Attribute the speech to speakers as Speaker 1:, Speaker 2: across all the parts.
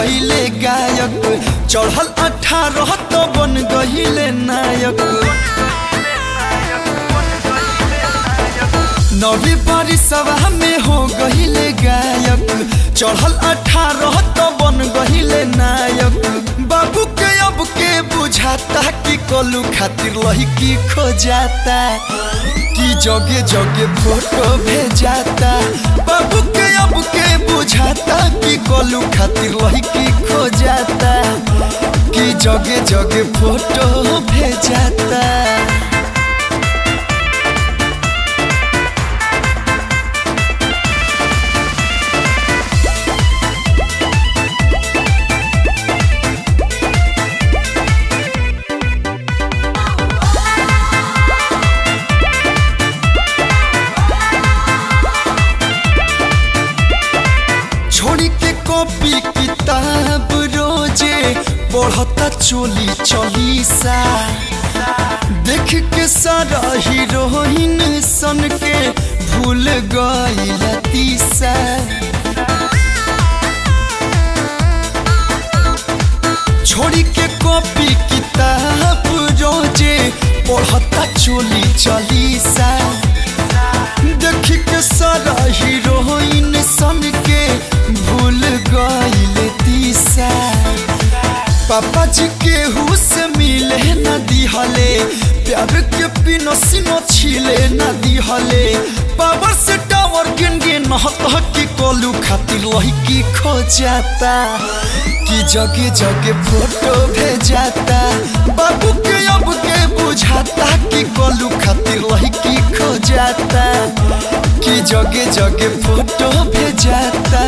Speaker 1: गहिले गायक चढ़ल अठारह तो बन गहिले नायक नवी बारिशवा में हो गहिले गायक चढ़ल अठारह तो बन गहिले नायक बाबू के अब के बुझाता कि कलू खातिर लड़की खो जाता कि जगे जगे फोटो भेजाता बाबू के अब के बुझाता कि कलू खातिर लड़की खो जाता कि जगे जगे फोटो भेजाता छोड़ी के कॉपी किताब रोजे पढ़ता चोली चलीसा देख के सारा हीरोइन सन के भूल गई तीसा छोड़ी के कॉपी किताब रोजे पढ़ता चोली चलीसा देख के सारा हीरोइन सन के भूल गईल तीसा पापा जी के हुस मिले न दिहले प्यार के पिनो सिनो छिले न दिहले पावर से टावर गिन गिन हत की कोलू खातिर लड़की खो जाता कि जगे जगे फोटो भेजाता बाबू के अब के बुझाता कि कोलू खातिर लड़की खो जाता कि जगे जगे फोटो भेजाता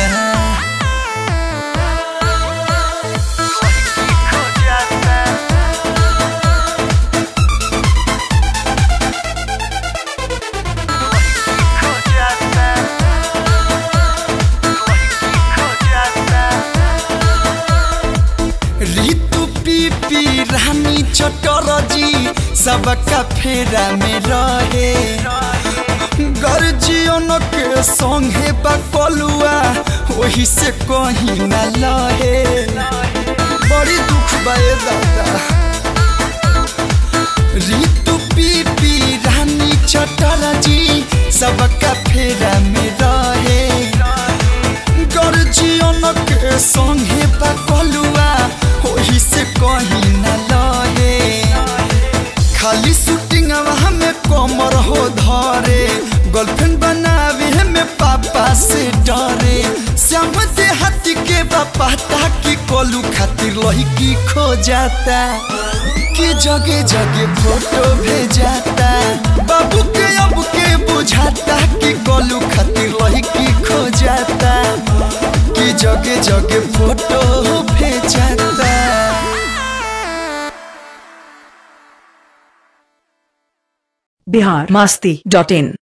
Speaker 1: ऋतु पीपी रानी चटरजी सबका फेरा में रहे गर्जियन के संगे बकलुआ वही से कहीं न लहे बड़ी दुख बे दादा ऋतु पीपी रानी चटरजी सबका फेरा में रहे गर्जियन के संगे बकलुआ वही से कहीं न लहे खाली शूटिंग में कमर हो धरे गर्लफ्रेंड बनावे में पापा से डरे श्याम देहाती के बापा ताकि कोलू खातिर लड़की खो जाता कि जगे जगे फोटो भेजाता बाबू के अब के बुझाता कि कोलू खातिर लड़की खो जाता कि जगे जगे फोटो भेजाता
Speaker 2: बिहार मस्ती डॉट इन